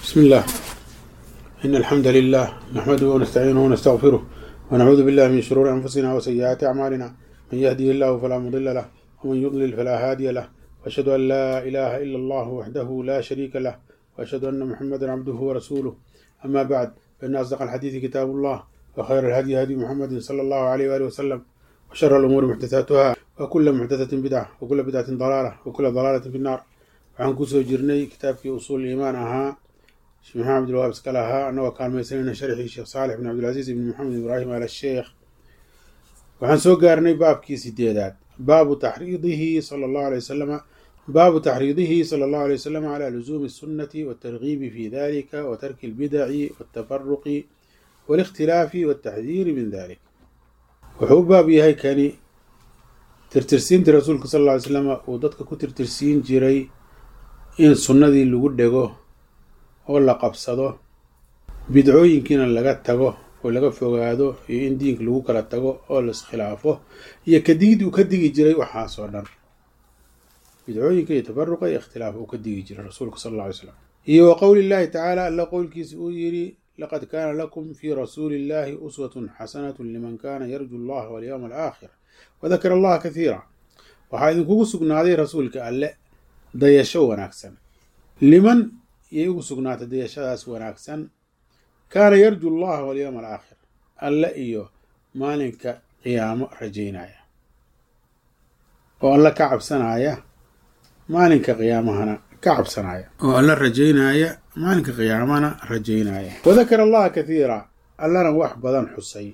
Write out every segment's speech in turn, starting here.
بسم الله إن الحمد لله نحمده ونستعينه ونستغفره ونعوذ بالله من شرور أنفسنا وسيئات أعمالنا من يهده الله فلا مضل له ومن يضلل فلا هادي له وأشهد أن لا إله إلا الله وحده لا شريك له وأشهد أن محمدا عبده ورسوله أما بعد فإن أصدق الحديث كتاب الله وخير الهدي هدي محمد صلى الله عليه وآله وسلم وشر الأمور محدثاتها وكل محدثة بدعة وكل بدعة ضلالة وكل ضلالة في النار waxaan kusoo jirnay kitaabkii usuul iimaan ahaa sheekh maxamed abdilwahaab iskale ahaa annagoo kaalmaysanayna sharxii sheekh saalix bin cabdilcasiis ibn maxamed ibraahim al sheekh waxaan soo gaarnay baabkii sideedaad baabu taxriidihi sala allahu alay wasalama baabu taxriidihi sala allahu alay wasalam calaa lusuumi الsunnati waltargiibi fi dalika wa tarki اlbidaci waltafaruqi wاlikhtilaafi waltaxdiiri min dalik wuxuu u baab yahay kani tirtirsiintii rasuulka sal lla ly slama uu dadka ku tirtirsiin jiray in sunnadii lagu dhego oo la qabsado bidcooyinkiina laga tago oo laga fogaado iyo in diinka lagu kala tago oo la iskhilaafo iyo kadigid uu ka digi jiray waxaasoo dhan bidcooyinka iyo tafaruqa iyo ikhtilaaf uu ka digi jiray rasuulka sal alla alay slam iyo wa qowli llahi tacaala alla qowlkiisa uu yidhi laqad kaana lakum fii rasuuli illahi uswatun xasanatu liman kana yarju allaha walyowma alaakhir wadakara allaha kathiira waxaa idinkugu sugnaaday rasuulka alle dayasho wanaagsan liman yay ugu sugnaatay dayashadaas wanaagsan kaana yarju allaha walyowma alaakhir alle iyo maalinka qiyaamo rajaynaya oo alle ka cabsanaya maalinka qiyaamahana ka cabsanaya oo alle rajaynaya maalinka qiyaamana rajaynaya wadakara allaha kathiira allana wax badan xusay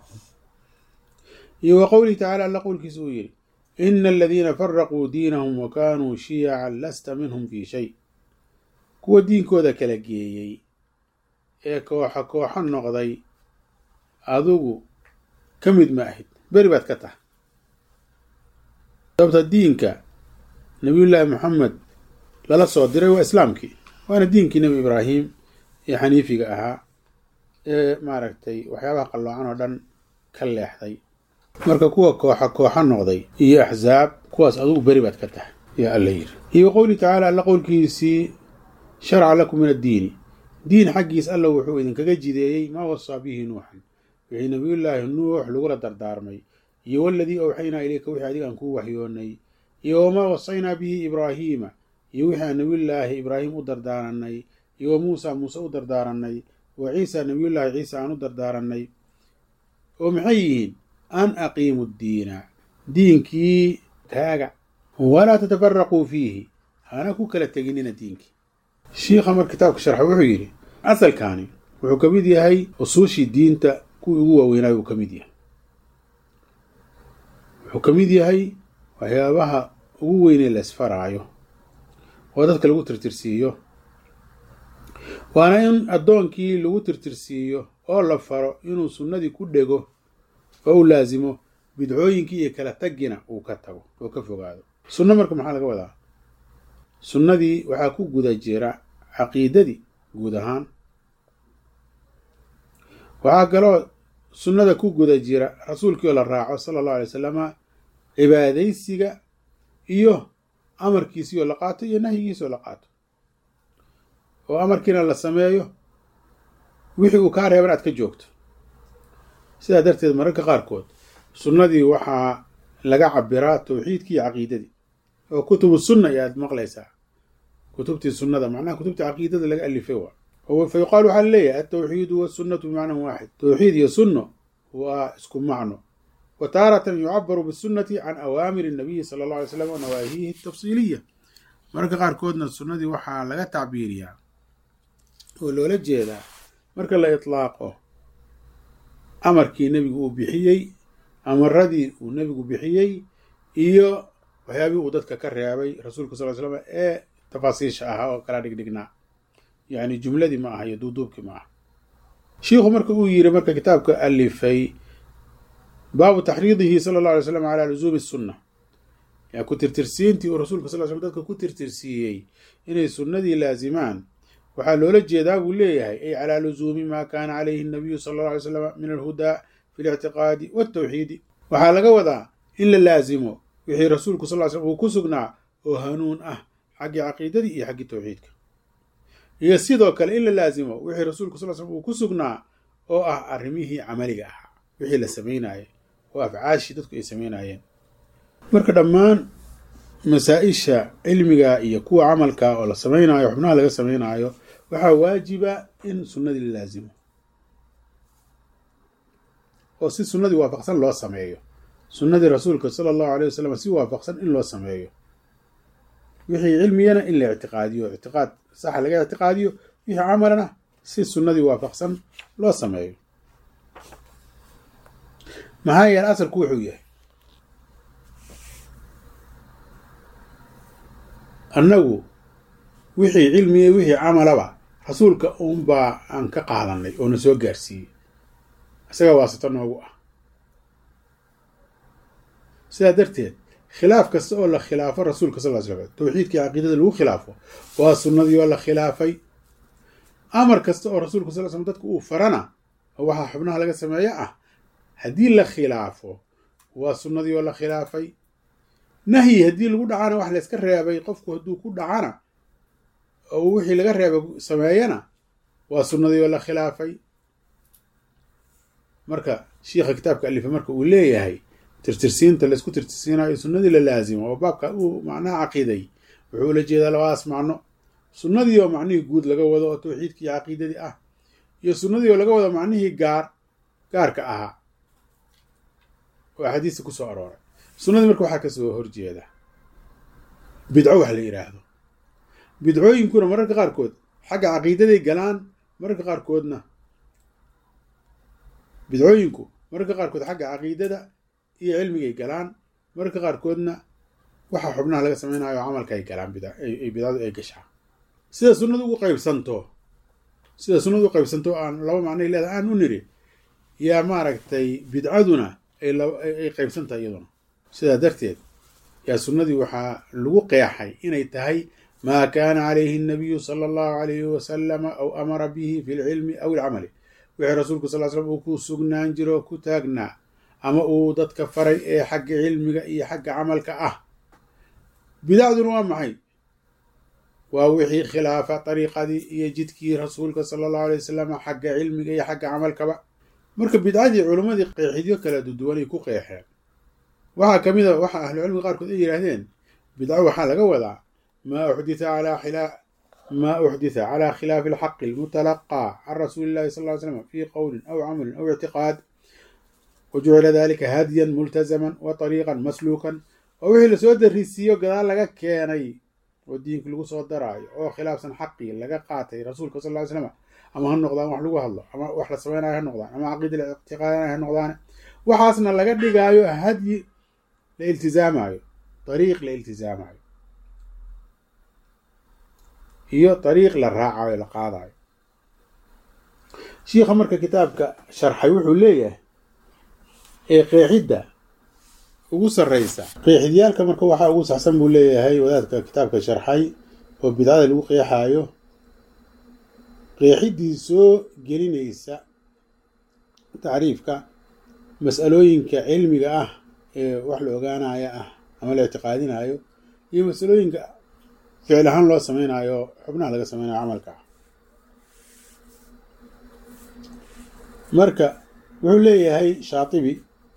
iyo wa qowlihi tacala alla qowlkiisa uu yidhi ina aladiina faraquu diinahum wa kaanuu shiyacan lasta minhum fii shay kuwa diinkooda kala geeyey ee kooxa kooxo noqday adigu ka mid ma ahid beri baad ka tahay sababta diinka nabiyullaahi moxamed lala soo diray waa islaamkii waana diinkii nebi ibraahim ee xaniifiga ahaa ee maaragtay waxyaabaha qalloocan oo dhan ka leexday marka kuwa kooxa kooxo noqday iyo axsaab kuwaas adugu beri baad ka tahay yaa alla yiri iyo qowlihi tacaala alla qowlkiisii sharca lakum min addiini diin xaggiis alla wuxuu idinkaga jideeyey maa wasaa bihi nuuxan wixii nabiyullaahi nuux lagula dardaarmay iyo waladii awxaynaa ilayka wixii adiga aan kuu waxyoonnay iyo wamaa wasaynaa bihi ibraahiima iyo wixii aan nabiyullaahi ibraahim u dardaaranay iyo wa muusa muuse u dardaaranay wa ciisa nabiyullaahi ciisa aan u dardaaranay oo maxay yihiin an aqiimu ddiina diinkii taaga walaa tatafaraquu fiihi hana ku kala teginina diinkii shiikha mar kitaabka sharxa wuxuu yidhi asalkaani wuxuu ka mid yahay usuushii diinta kuwii ugu waaweynaayo uu ka mid yahay wuxuu ka mid yahay waxyaabaha ugu weynee la isfaraayo oo dadka lagu tirtirsiiyo waana in addoonkii lagu tirtirsiiyo oo la faro inuu sunnadii ku dhego oo u laasimo bidcooyinkii iyo kala tagina uu ka tago oo ka fogaado sunno marka maxaa laga wadaa sunnadii waxaa ku guda jira caqiidadii guud ahaan waxaa kaloo sunnada ku guda jira rasuulkii oo la raaco sala allahu alay wasalama cibaadaysiga iyo amarkiisii oo la qaato iyo nahyigiisi oo la qaato oo amarkiina la sameeyo wixii uu kaa reeban aad ka joogto sidaa darteed mararka qaarkood sunnadii waxaa laga cabiraa tawxiidkii iyo caqiidadii oo kutubu sunna ayaad maqlaysaa kutubtii sunnada macnaha kutubtii caqiidada laga alifay waa fa yuqaal waxaa laleeyahay altawxiidu wasunnatu bimacnan waaxid tawxiid iyo sunno waa isku macno wa taaratan yucabaru bisunnati can awaamiri nabiyi sala allah alay slam wa nawaahihi tafsiiliya mararka qaarkoodna sunnadii waxaa laga tacbiiriyaa oo loola jeedaa marka la itlaaqo amarkii nebigu uu bixiyey amaradii uu nebigu bixiyey iyo waxyaabihii uu dadka ka reebay rasuulka sal ly slam ee tafaasiisha ahaa oo kala dhigdhignaa yacni jumladii ma aha iyo duuduubkii ma aha shiikhu marka uu yiri marka kitaabka alifay baabu taxriidihi sala allah alay slam calaa lusuumi sunna yaa ku tirtirsiintii uu rasuulka sal slam dadka ku tirtirsiiyey inay sunnadii laasimaan waxaa loola jeedaa buu leeyahay ay calaa lusuumi maa kaana calayhi nabiyu sala alla alay slam min alhudaa fi lictiqaadi waltawxiidi waxaa laga wadaa in la laasimo wixii rasuulku sal slam uu ku sugnaa oo hanuun ah xaggii caqiidadii iyo xaggii tawxiidka iyo sidoo kale in la laasimo wixii rasuulku sal slm uu ku sugnaa oo ah arrimihii camaliga ahaa wixii la samaynaayay oo afcaashii dadku ay samaynayeen marka dhammaan masaa-isha cilmiga iyo kuwa camalka oo la samaynayo xubnaha laga samaynaayo waxaa waajiba in sunnadii la laasimo oo si sunnadii waafaqsan loo sameeyo sunnadii rasuulka sala allahu aleyh wasalam si waafaqsan in loo sameeyo wixii cilmigana in la ictiqaadiyo ictiqaad saxa laga ictiqaadiyo wixii camalana si sunnadii waafaqsan loo sameeyo maxaa yeele asalku wuxuu yahay annagu wixii cilmiga wixii camalaba rasuulka uunbaa aan ka qaadanay oo na soo gaarsiiyey isaga waasato noogu ah sidaa darteed khilaaf kasta oo la khilaafo rasuulka sal slam tawxiidkii caqiidada lagu khilaafo waa sunnadii oo la khilaafay amar kasta oo rasuulka sal slm dadka uu farana oo waxaa xubnaha laga sameeyo ah haddii la khilaafo waa sunnadii oo la khilaafay nahyi haddii lagu dhacana wax layska reebay qofku hadduu ku dhacana oo wixii laga reebay sameeyana waa sunnadii oo la khilaafay marka shiikha kitaabka alifa marka uu leeyahay tirtirsiinta laysku tirtirsiinayo sunnadii la laasimo oo baabka uu macnaha caqiiday wuxuu ula jeedaa labadaas macno sunnadii oo macnihii guud laga wado oo tawxiidkii caqiidadii ah iyo sunnadii oo laga wado macnihii gaar gaarka ahaa oo axaadiista ku soo arooray sunnadii marka waxaa kasoo horjeeda bidco wax la yidhaahdo bidcooyinkuna mararka qaarkood xagga caqiidaday galaan mararka qaarkoodna bidcooyinku mararka qaarkood xagga caqiidada iyo cilmigay galaan mararka qaarkoodna waxa xubnaha laga samaynayo camalka ay galaan bidcadu ay gashaa sida sunnadu ugu qaybsanto sida sunnadu u qaybsanto aan laba macnay leedahay aan u niri yaa maaragtay bidcaduna ay qaybsantahay iyaduna sidaa darteed yaa sunnadii waxaa lagu qeexay inay tahay maa kaana calayhi nabiyu sala allahu alayhi wasalama aw amara bihi fi lcilmi aw ilcamali wixii rasuulku sal slam uu ku sugnaan jiro ku taagnaa ama uu dadka faray ee xagga cilmiga iyo xagga camalka ah bidacduna waa maxay waa wixii khilaafa dariiqadii iyo jidkii rasuulka sala allahu alay wasalam xagga cilmiga iyo xagga camalkaba marka bidcadii culimmadii qeexidyo kala duduwanay ku qeexeen waxaa ka mid a waxa ahlucilmiga qaarkood ay yidhaahdeen bidco waxaa laga wadaa maa uxditha calaa xilaa maa uxditha calaa khilaafi alxaqi almutalaqaa can rasuuli illahi sal ly slam fii qowlin aw camalin aw ictiqaad wajucila dalika hadyan multazaman wa طariiqan masluukan oo wixii lasoo darisiiyo gadaal laga keenay oo diinka lagu soo daraayo oo khilaafsan xaqii laga qaatay rasuulka sal ly slam ama ha noqdaan wax lagu hadlo ama wax la samaynayo ha noqdaan ama caqiida la ictiqaadanayo ha noqdaan waxaasna laga dhigaayo hadyi la iltizaamayo dariiq la iltizaamayo iyo dariiq la raacayo la qaadayo shiikha marka kitaabka sharxay wuxuu leeyahay ee qeexidda ugu sarreysa qeexidyaalka marka waxaa ugu saxsan buu leeyahay wadaadka kitaabka sharxay oo bidcada lagu qeexaayo qeexiddii soo gelinaysa tacriifka mas'alooyinka cilmiga ah ee wax la ogaanaya ah ama la ictiqaadinayo iyo masalooyinka ficil ahaan loo samaynayo xubnaha laga samaynayo camalka ah marka wuxuu leeyahay shaatibi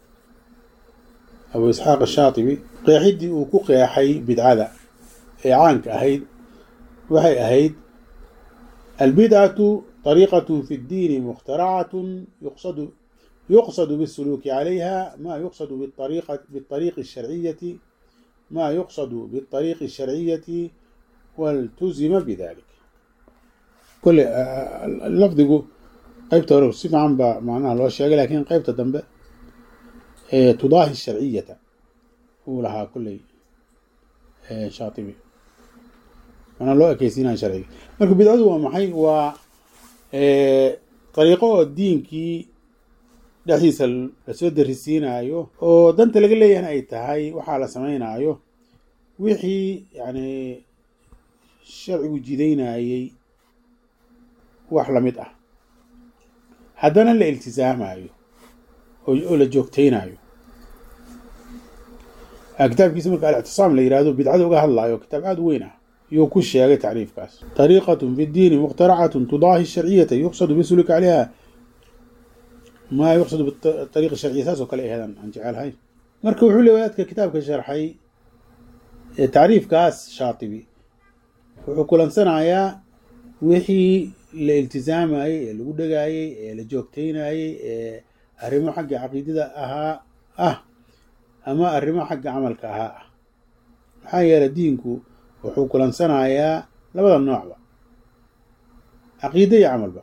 abu isxaaq ashaatibi qeexiddii uu ku qeexay bidcada ee caanka ahayd waxay ahayd albidcatu طariiqat fi اddiini mukhtaracatu yuqsadu yuqsad bالsuluuki calayha ma yuqsad bالطariiqi الsharciyati ma yuqsad bالطariiqi الsharciyati waltuzima bidalik kole lafdigu qeybta hore si fiican baa macnaha loo sheegay lakin qeybta dambe tudaahi sharciyata uu lahaa kulley shaatibi manaa loo ekeysiinaya sharciga marka bidcadu waa maxay waa dariiqo oo diinkii dhexdiisa lasoo darisiinayo oo danta laga leeyahana ay tahay waxaa la sameynaayo wixii yani sharcigu jidaynayey wax lamid ah haddana la iltisaamayo oo la joogtaynayo kitaabkiisa marka alictisaam la yirahdo bidcada uga hadlaayo kitaab aada u weyn ah yuu ku sheegay tacriifkaas طariiqatun fi اdiini mukhtaracatun tudaahi sharciyata yuqsadu bisuluki calayha maa yuqsadu biariiqi sharciya saas oo kale aheedan aan jecelahay marka wuxuu le wadaadka kitaabka sharxay tacriifkaas shaatibi wuxuu kulansanayaa wixii la iltizaamayey ee lagu dhagaayey ee la joogteynayey ee arrimo xagga caqiidada ahaa ah ama arrimo xagga camalka ahaa ah maxaa yeelay diinku wuxuu kulansanayaa labada noocba caqiide iyo camalba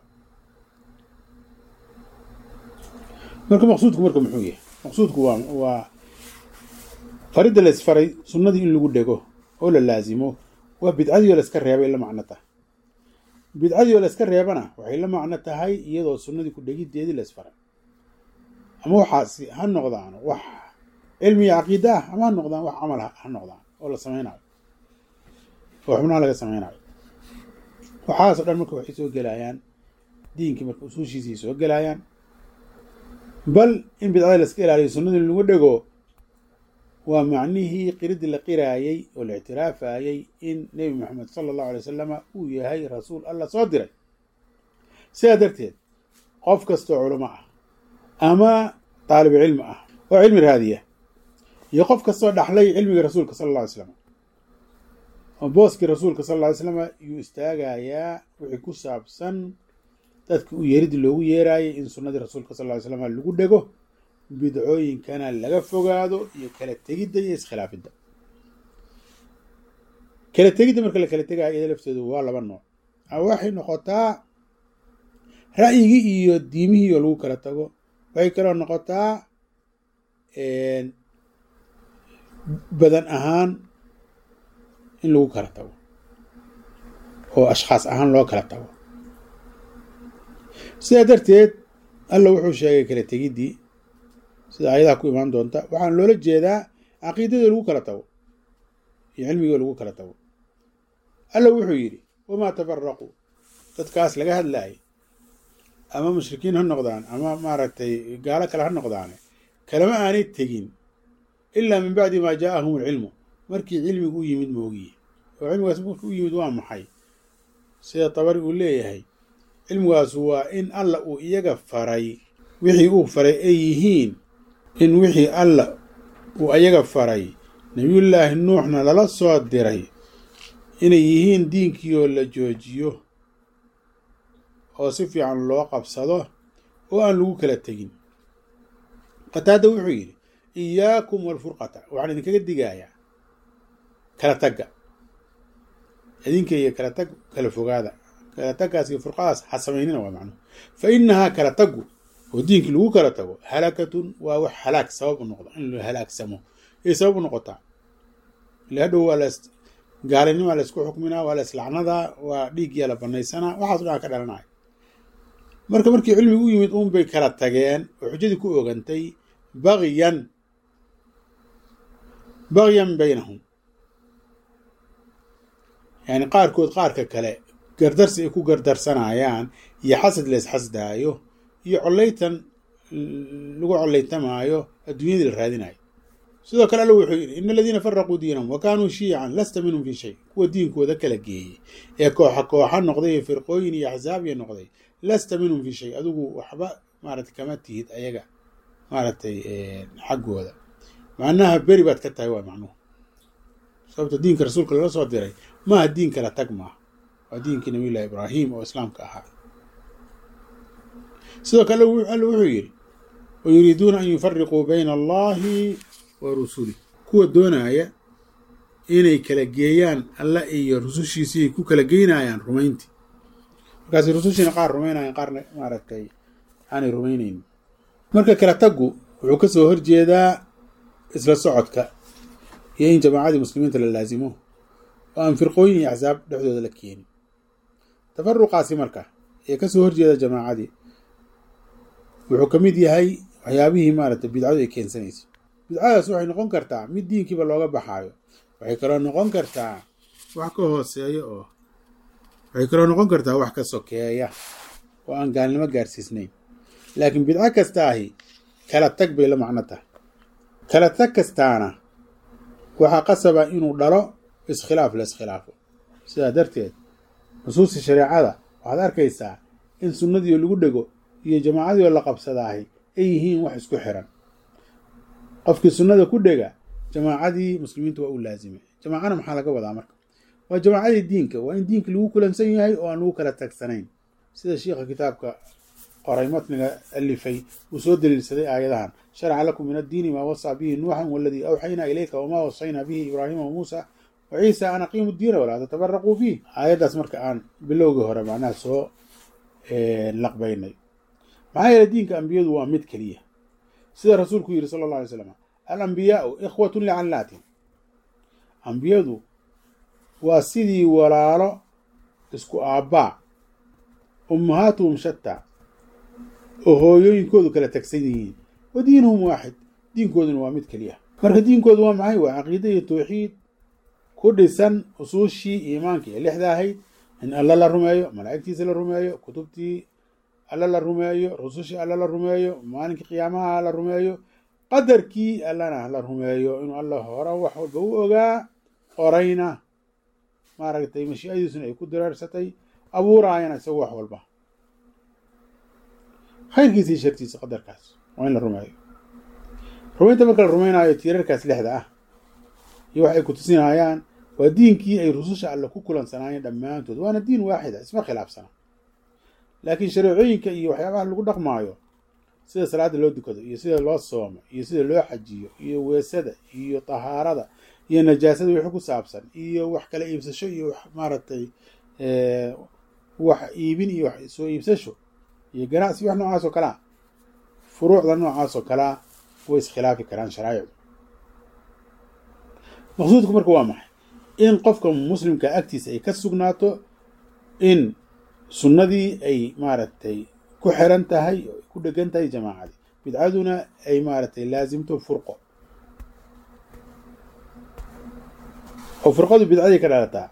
marka maqsuudku marka muxuu yahay maqsuudku waa waa faridda la isfaray sunnadii in lagu dhego oo la laasimo waa bidcadii oo la iska reebay la macno tahay bidcadii oo la iska reebana waxay la macno tahay iyadoo sunnadii ku dhegiddeedii la isfaray ama waxaasi ha noqdaan wax cilmiga caqiida ah ama ha noqdaan wax camal ha noqdaan oo la samaynayo oo xubnaha laga samaynayo waxaasoo dhan marka waxay soo gelayaan diinkii marka usuushiisii soo gelayaan bal in bidcada la iska ilaaliyo sunnadii lagu dhego waa macnihii qiridii la qiraayey oo la ictiraafayey in nebi moxamed sala allahu alay wasalama uu yahay rasuul alla soo diray sidaa darteed qof kastoo culamo ah ama taalibu cilmi ah oo cilmi raadiya iyo qof kastoo dhaxlay cilmiga rasuulka sala alla alay slam oo booskii rasuulka sal alla ly slama yuu istaagayaa wixii ku saabsan dadka u yeeridii loogu yeeraayay in sunnadii rasuulka sal ly slama lagu dhego bidcooyinkana laga fogaado iyo kala tegidda iyo iskhilaafidda kala tegidda marka la kala tegaayo iyada lafteedu waa laba nooc waxay noqotaa ra'yigii iyo diimihii oo lagu kala tago waxay kaloo noqotaa badan ahaan in lagu kala tago oo ashkhaas ahaan loo kala tago sidaa darteed alla wuxuu sheegay kala tegiddii sida ayadaha ku imaan doonta waxaan loola jeedaa caqiidadii lagu kala tago iyo cilmigii lagu kala tago alla wuxuu yidhi wamaa tafaraquu dadkaas laga hadlaayay ama mushrikiin ha noqdaan ama maaragtay gaalo kale ha noqdaane kalama aanay tegin ilaa min bacdi maa jaaahum alcilmu markii cilmigu u yimid moogiye oo cilmigaas markii u yimid waa maxay sida tabari uu leeyahay cilmigaasu waa in alla uu iyaga faray wixii uu faray ay yihiin in wixii alla uu iyaga faray nebiyullaahi nuuxna lala soo diray inay yihiin diinkii oo la joojiyo oo si fiican loo qabsado oo aan lagu kala tegin qataada wuxuu yidhi iyaakum walfurqata waxaan idinkaga digayaa kala tagga idinka iyo kala tag kala fogaada kala taggaas iyo furqadaas ha samaynina waa macnuhu fa inahaa kala taggu oo diinkii lagu kala tago halakatun waa wax halaag sabab u noqda in la halaagsamo ay sabab u noqotaa ile hadhow waa las gaalinimaa la isku xukminaa waa la islacnadaa waa dhiigyaa la banaysanaa waxaaso dhan ka dhalanaya marka markii cilmigu u yimid uun bay kala tageen oo xujadii ku ogantay bagyan bagyan baynahum yani qaarkood qaarka kale gardarsi ay ku gardarsanayaan iyo xasad la isxasdaayo iyo collaytan lagu collaytamaayo adduunyadii la raadinayo sidoo kale alla wuxuu yidhi ina aladiina faraquu diinahum wa kaanuu shiican lasta minhum fii shay kuwa diinkooda kala geeyey ee kooxa kooxa noqday iyo firqooyin iyo axsaab iyo noqday lasta minhum fii shay adigu waxba maaragtay kama tihid ayaga maaragtay xaggooda macnaha beri baad ka tahay waa macnuhu sababta diinka rasuulka lala soo diray maaha diin kala tag maaha waa diinkii nabiyullahi ibraahim oo islaamka ahaa sidoo kale alla wuxuu yidhi wa yuriiduuna an yufariquu bayna allahi wa rusulih kuwa doonaya inay kala geeyaan alla iyo rusushiisii ku kala geynayaan rumayntii markaas rusushiina qaar rumaynayan qaarna maaragtay aanay rumaynaynin marka kala taggu wuxuu ka soo horjeedaa isla socodka iyo in jamaacadii muslimiinta la laasimo oo aan firqooyin iyo axsaab dhexdooda la keenin tafaruqaasi marka ee kasoo horjeeda jamaacadii wuxuu ka mid yahay waxyaabihii maaragtay bidcadu ay keensanayso bidcadaas waxay noqon kartaa mid diinkiiba looga baxaayo waxay kaloo noqon kartaa wax ka hooseeya oo waxay kaloo noqon kartaa wax ka sokeeya oo aan gaalnimo gaarsiisnayn laakiin bidco kasta ahi kala tag bay la macno tahay kala tag kastaana waxaa qasaba inuu dhalo iskhilaaf la iskhilaafo sidaa darteed nusuusta shareecada waxaad arkaysaa in sunnadiio lagu dhego iyo jamaacadiio la qabsadaahi ay yihiin wax isku xiran qofkii sunnada ku dhega jamaacadii muslimiinta waa u laazimay jamaacana maxaa laga wadaa marka waa jamaacadii diinka waa in diinka lagu kulansan yahay oo aan lagu kala tagsanayn sida shiikha kitaabka qoray matniga alifay uu soo daliilsaday aayadahan sharca lakum min addiini maa wasaa bihi nuuxan waladii awxaynaa ilayka wamaa wasaynaa bihi ibraahima wamuusa wa ciisa an aqiimu diina walaa tatabaraquu fiih aayaddaas marka aan bilowgii hore macnaha soo laqbaynay maxaa yeele diinka ambiyadu waa mid keliya sida rasuulku yidhi sala alla alay slam alambiyaau ikhwatun licallaatin ambiyadu waa sidii walaalo isku aabbaa ummahaatuhum shataa oo hooyooyinkoodu kala tagsan yihiin wa diinuhum waaxid diinkooduna waa mid keliya marka diinkoodu waa maxay waa caqiide iyo tawxiid ku dhisan usuushii iimaanka ee lixda ahayd in alla la rumeeyo malaa'igtiisa la rumeeyo kutubtii alla la rumeeyo rusushii alla la rumeeyo maalinkii qiyaamaha la rumeeyo qadarkii allana la rumeeyo inuu alla hore wax walba u ogaa qorayna maaragtay mashiicadiisuna ay ku dareersatay abuuraayana isagu wax walba khayrkiisa iyo shartiisa qadarkaas waa in la rumeeyo rumaynta marka la rumaynaayo tiirarkaas lixda ah iyo wax ay ku tusinayaan waa diinkii ay rususha alle ku kulansanaayeen dhammaantood waana diin waaxida isma khilaafsana laakiin shareecooyinka iyo waxyaabaha lagu dhaqmaayo sida salaada loo dukado iyo sida loo soomo iyo sida loo xajiyo iyo weesada iyo tahaarada iyo najaasada wixii ku saabsan iyo wax kala iibsasho iyo wax maaragtay wax iibin iyo wax soo iibsasho iyo ganacsi wax noocaas oo kalea furuucda noocaas oo kalea way iskhilaafi karaan sharaa'icdu maqsuudku marka waa maxay in qofka muslimka agtiisa ay ka sugnaato in sunnadii ay maaragtay ku xiran tahay oo ay ku dhegan tahay jamaacadii bidcaduna ay maaragtay laasimto furqo oo furqadu bidcadii ka dhalataa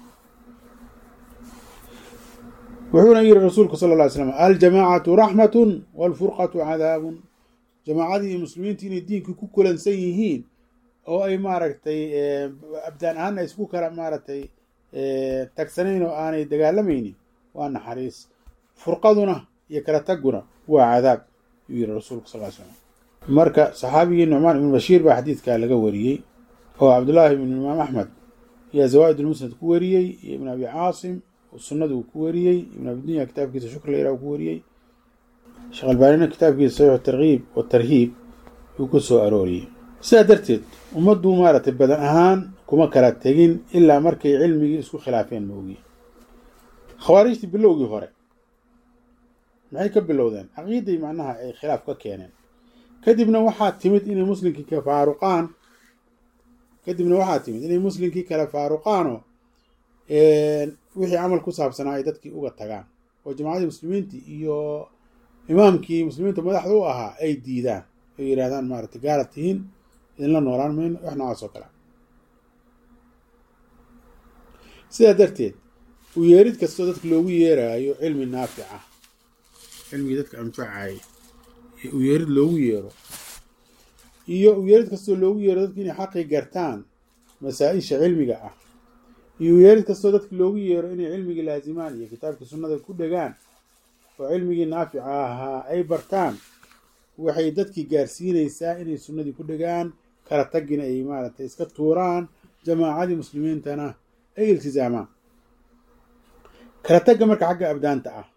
wuxuuna yidhi rasuulku sala lla ly slam aljamaacatu raxmatun waalfurqatu cadaabun jamaacadii iyo muslimiintii inay diinkii ku kulansan yihiin oo ay maaragtay abdaan ahaana isku kala maaragtay tagsanayn oo aanay dagaalamaynin waa naxariis furqaduna iyo kala tagguna waa cadaab yuu yihi rasuulku sal slam marka saxaabigii nucmaan ibnu bashiir baa xadiidkaa laga wariyey oo cabdullaahi ibnu imaam axmed ayaa zawaa'id ulmusnad ku wariyey iyo ibn abi caasim sunnada uu ku wariyey ibn abidunya kitaabkiisa shukr layra uu ku wariyey sheekh albaanina kitaabkiisa saxiixu tarkiib watarhiib uu ku soo arooriyey sidaa darteed ummaddu maaragtay badan ahaan kuma kala tegin ilaa markay cilmigii isku khilaafeen moogiye khawaarijtii bilowgii hore maxay ka bilowdeen caqiiday macnaha ay khilaaf ka keeneen kadibna waxaa timid inay muslimkii ka faaruqaan kadibna waxaa timid inay muslimkii kala faaruqaanoo wixii camal ku saabsanaa ay dadkii uga tagaan oo jamacadii muslimiintii iyo imaamkii muslimiinta madaxda u ahaa ay diidaan ay yidhahdaan maaragtay gaarad tihiin idinla noolaan mayno wax noocaas oo kale sidaa darteed u yeerid kastoo dadka loogu yeeraayo cilmi naafic ah cilmigii dadka anfacaya u yeerid loogu yeero iyo u yeerid kastoo loogu yeero dadka inay xaqii gartaan masaa-isha cilmiga ah iyo u yeerid kastoo dadka loogu yeero inay cilmigii laazimaan iyo kitaabkii sunnada ku dhegaan oo cilmigii naafica ahaa ay bartaan waxay dadkii gaarsiinaysaa inay sunnadii ku dhegaan kala tagina ay maaragtay iska tuuraan jamaacadii muslimiintana ay iltizaamaan kala tagga marka xagga abdaanta ah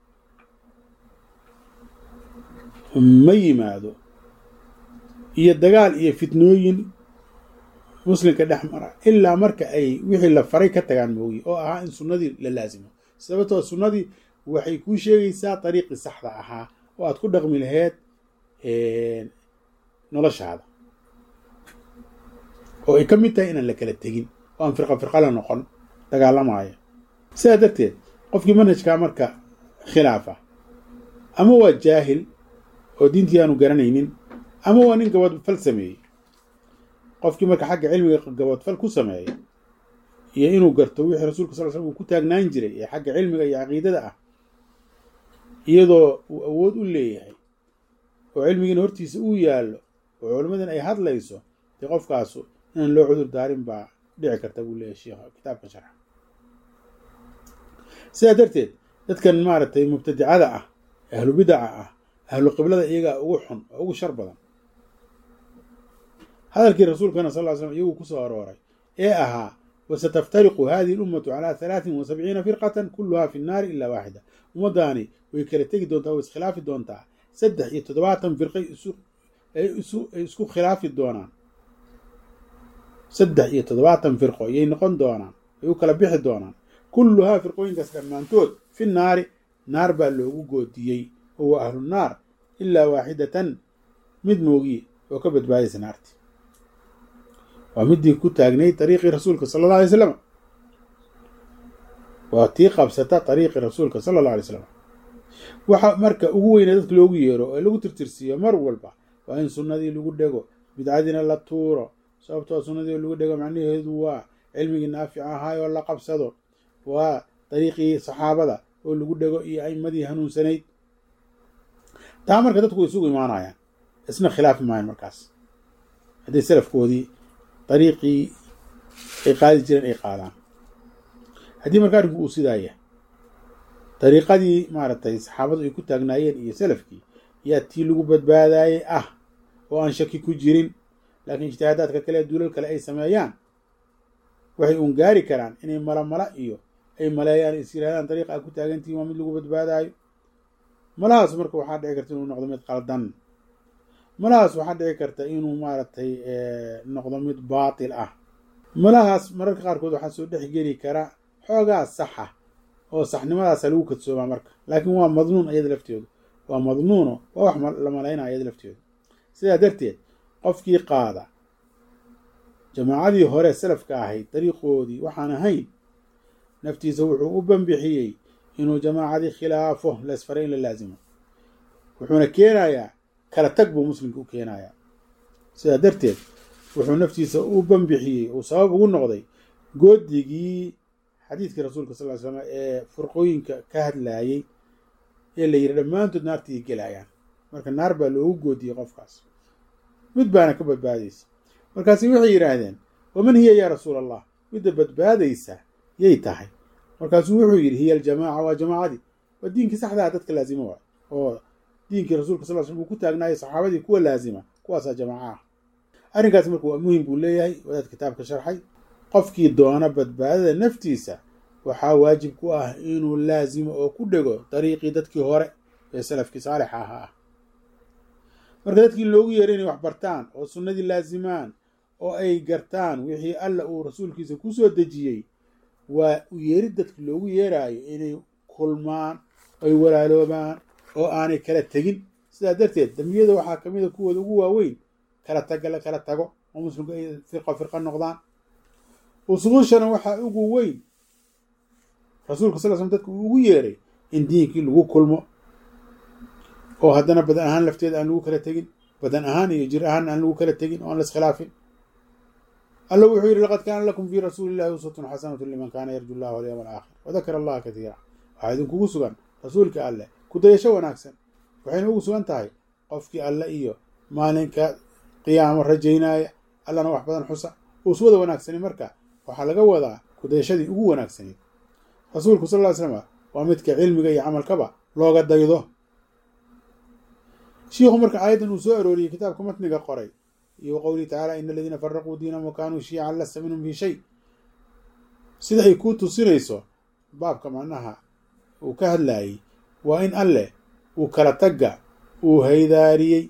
ma yimaado iyo dagaal iyo fitnooyin muslimka dhex mara ilaa marka ay wixii la faray ka tagaan mooye oo ahaa in sunnadii la laasimo sababtoo sunnadii waxay kuu sheegaysaa dariiqii saxda ahaa oo aad ku dhaqmi laheyd noloshaada oo ay ka mid tahay inaan la kala tegin oo aan firqa firqa la noqon dagaalamaya sidaa darteed qofkii manhajkaa marka khilaafa ama waa jaahil oo diintii aanu garanaynin ama waa nin gabadfal sameeyey qofkii marka xagga cilmiga gabadfal ku sameeya iyo inuu garto wixii rasuulka sal slam uu ku taagnaan jiray ee xagga cilmiga iyo caqiidada ah iyadoo uu awood u leeyahay oo cilmigiina hortiisa uu yaallo oo culimmadan ay hadlayso dee qofkaasu inaan loo cudur daarin baa dhici karta buu leeyahay sheikha kitaabka sharxa sidaa darteed dadkan maaragtay mubtadicada ah ahlu bidaca ah ahlu qiblada iyagaa ugu xun oo ugu shar badan hadalkii rasuulkana sal ly slam iyagu kusoo arooray ee ahaa wasataftariqu hadihi lummatu calaa halaatin wa sabciina firqatan kulluhaa fi nnaari ilaa waaxida ummaddaani way kala tegi doontaa way iskhilaafi doontaa saddex iyo toddobaatan firqay ay isku khilaafi doonaan saddex iyo toddobaatan firqo ayay noqon doonaan ay u kala bixi doonaan kulluhaa firqooyinkaas dhammaantood fi naari naar baa loogu goodiyey oo waa ahlu naar ilaa waaxidatan mid moogiye oo ka badbaadaysa naarti waa midii ku taagnay dariiqii rasuulka sala alla alay slam waa tii qabsata dariiqii rasuulka sala alla alay slam waxa marka ugu weyne dadka loogu yeero oo lagu tirtirsiiyo mar walba waa in sunnadii lagu dhego bidcadiina la tuuro sababtoo sunnadii lagu dhego macnaheedu waa cilmigii naafic ahaay oo la qabsado waa dariiqii saxaabada oo lagu dhego iyo aimadii hanuunsanayd taa marka dadku way isugu imaanayaan isna khilaafi maayan markaas haddii salafkoodii dariiqii ay qaadi jireen ay qaadaan haddii marka arrinku uu sidaaya dariiqadii maaragtay saxaabadu ay ku taagnaayeen iyo salafkii yaa tii lagu badbaadaayey ah oo aan shaki ku jirin laakiin ijtihaadaadka kale duulal kale ay sameeyaan waxay uun gaari karaan inay mala mala iyo ay maleeyaan is yirahdaan dariiqa a ku taagantihin waa mid lagu badbaadaayo malahaas marka waxaa dhici karta inuu noqdo mid qaldan malahaas waxaa dhici karta inuu maaragtay noqdo mid baatil ah malahaas mararka qaarkood waxaa soo dhex geli kara xoogaa saxa oo saxnimadaasa lagu kadsoomaa marka laakiin waa madnuun iyada lafteedu waa madnuuno waa wax la malaynaya iyada lafteedu sidaa darteed qofkii qaada jamaacadii hore salafka ahayd dariiqoodii waxaan ahayn naftiisa wuxuu u banbixiyey inuu jamaacadii khilaafo laisfaray in la laasimo wuxuuna keenayaa kala tag buu muslimka u keenayaa sidaa darteed wuxuu naftiisa u banbixiyey uu sabab ugu noqday goodigii xadiidkii rasuulka sal ly slam ee furqooyinka ka hadlaayey ee la yidhi dhammaantood naartii gelayaan marka naar baa loogu goodiyey qofkaas mid baana ka badbaadaysa markaasi waxay yidhaahdeen waman hiya yaa rasuul allah midda badbaadaysa yay tahay markaasuu wuxuu yidhi hiya aljamaaca waa jamaacadii waa diinkii saxdaha dadka laazima waay oo diinkii rasuulka sal slm uu ku taagnaayay saxaabadii kuwa laazima kuwaasaa jamaaca ah arrinkaas marka waa muhim buu leeyahay wadaad kitaabka sharxay qofkii doona badbaadada naftiisa waxaa waajib ku ah inuu laazimo oo ku dhego dariiqii dadkii hore ee salafkii saalixa ahaa ah marka dadkii loogu yeeray inay wax bartaan oo sunnadii laazimaan oo ay gartaan wixii alla uu rasuulkiisa ku soo dejiyey waa u yeerid dadka loogu yeeraayo inay kulmaan ay walaaloobaan oo aanay kala tegin sidaa darteed dambiyada waxaa ka mid a kuwooda ugu waaweyn kala taga la kala tago oo muslimku ay firqa firqa noqdaan usuushana waxaa ugu weyn rasuulka sal slm dadka uu ugu yeeray in diinkii lagu kulmo oo haddana badan ahaan lafteeda aan lagu kala tegin badan ahaan iyo jir ahaan aan lagu kala tegin oo aan la iskhilaafin alla wuxuu yidhi laqad kaana lakum fii rasuuli illahi uswatun xasanatu liman kaana yarju llah walyawma alaakhir wadakara allaha katiira waxaa idinkugu sugan rasuulka alleh kudayasho wanaagsan waxayna ugu sugan tahay qofkii alle iyo maalinka qiyaamo rajaynaya allana wax badan xusa uswada wanaagsani marka waxaa laga wadaa kudayashadii ugu wanaagsanayd rasuulku sal ly slama waa midka cilmiga iyo camalkaba looga daydo shiikhu marka aayaddan uu soo arooriyey kitaabka matniga qoray iyo qowlihi tacaala ina aladiina faraquu diinahum wa kaanuu shiican lasta minhum fii shay sida ay kuu tusinayso baabka macnaha uu ka hadlaayey waa in alleh uu kala tagga uu haydaariyey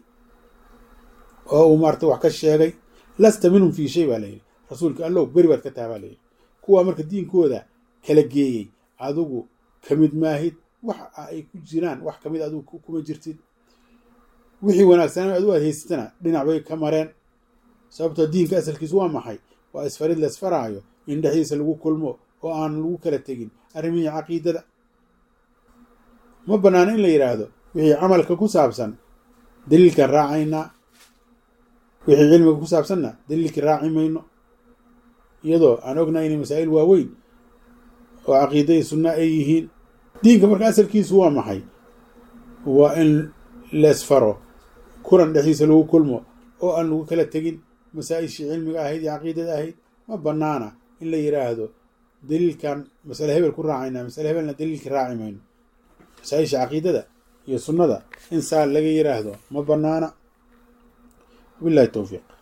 oo uu maarata wax ka sheegay lasta minhum fii shay baa layidhi rasuulka allow beri baad ka taha baa layidhi kuwaa marka diinkooda kala geeyey adigu ka mid maahid wax ay ku jiraan wax kamid adigu kuma jirtid wixii wanaagsanaa adu aad haysatana dhinac bay ka mareen sababtoo diinka asalkiisu waa maxay waa isfarid la isfaraayo in dhexdiisa lagu kulmo oo aan lagu kala tegin arrimihii caqiidada ma bannaano in la yidhaahdo wixii camalka ku saabsan daliilkaan raacaynaa wixii cilmiga ku saabsanna daliilkii raaci mayno iyadoo aan ognahay inay masaa'il waaweyn oo caqiida iyo sunna ay yihiin diinka marka asalkiisu waa maxay waa in leesfaro kulan dhexdiisa lagu kulmo oo aan lagu kala tegin masaa-ishii cilmiga ahayd iyo caqiidada ahayd ma bannaana in la yidhaahdo daliilkan masale hebel ku raacaynaa masale hebelna daliilka raaci mayno masaa-isha caqiidada iyo sunnada in saa laga yiraahdo ma banaana wabillahi towfiiq